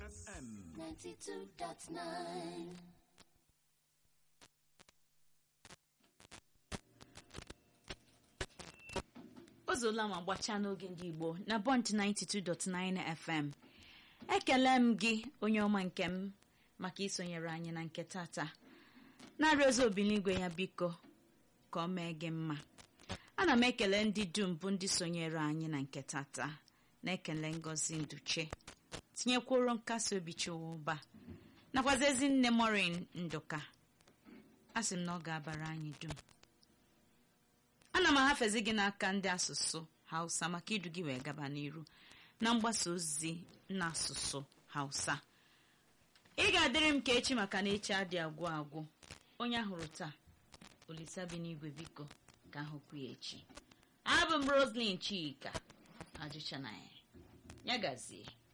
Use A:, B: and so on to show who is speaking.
A: FM
B: 92.9
C: o zuola ma gbachaa n'oge ndị igbo na bọnt 92.9 fm ekele m gị onye ọma nke m maka isonyere anyị na nke tata na-arịọ ozi obiligwe ya biko ka ọ mee gị mma ana m ekele ndị dum bụ ndị sonyere anyị na nke tata na-ekele ngozi nduche tinyekwuru nkasi obi chụwa ụba nakwazi ezinne morin nduka a sị m na ọ ga-abara anyị dum ana m ahafezi gị n'aka ndị asụsụ hausa maka idu gị wee gaba n'iru na mgbasa ozi n'asụsụ hausa ị ga-adịrị m ka echi maka na echi adị agwụ agwụ onye ahụrụ taa olisa bi n'igwe biko ka ahụkwu ya echi abụ m roslin chika ajụcha na ya ya gazie